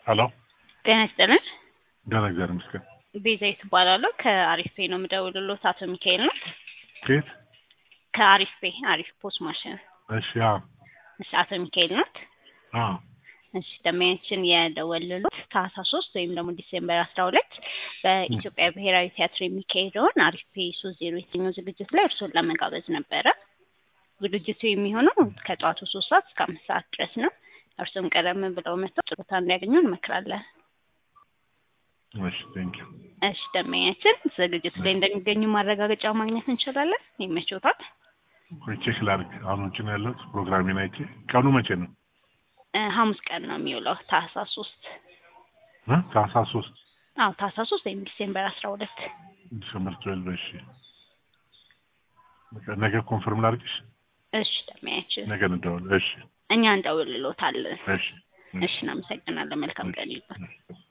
ሄሎ ጤና ይስጥልን። ደህና እግዚአብሔር ይመስገን። ቤዛዊት እባላለሁ ከአሪፍ ፔ ነው የምደውልሎት። አቶ ሚካኤል ነው ከየት? ከአሪፍ ፔ አሪፍ ፖስት ማሽን። እሺ አዎ እሺ አቶ ሚካኤል ናት። አዎ እሺ ደንበኛችን የደወልሎት ታህሳስ ሶስት ወይም ደግሞ ዲሴምበር አስራ ሁለት በኢትዮጵያ ብሔራዊ ቲያትር የሚካሄደውን አሪፍ ፔ ሶስት ዜሮ የተኛው ዝግጅት ላይ እርስዎን ለመጋበዝ ነበረ። ዝግጅቱ የሚሆነው ከጠዋቱ ሶስት ሰዓት እስከ አምስት ሰዓት ድረስ ነው። እርስዎም ቀደም ብለው መጥተው ጥሩ ቦታ እንዲያገኙ እንመክራለን። እሺ ቴንክ ዩ እሺ ደንበኛችን ዝግጅቱ ላይ እንደሚገኙ ማረጋገጫ ማግኘት እንችላለን። ይመችዎታል? ወይ ቼክ ላድርግ። አሁን ውጭ ነው ያለሁት። ፕሮግራሜን አይቼ ቀኑ መቼ ነው? እ ሐሙስ ቀን ነው የሚውለው ታህሳስ ሶስት እ ታህሳስ ሶስት አዎ ታህሳስ ሶስት ወይም ዲሴምበር አስራ ሁለት ዲሰምበር ትዌልቭ እሺ በቃ ነገ ኮንፈርም ላድርግሽ። እሺ ደንበኛችን ነገ እንደውል። እሺ እኛ እንደውልሎታለን። እሺ እሺ እናመሰግናለን። መልካም ቀን ይሁን። እሺ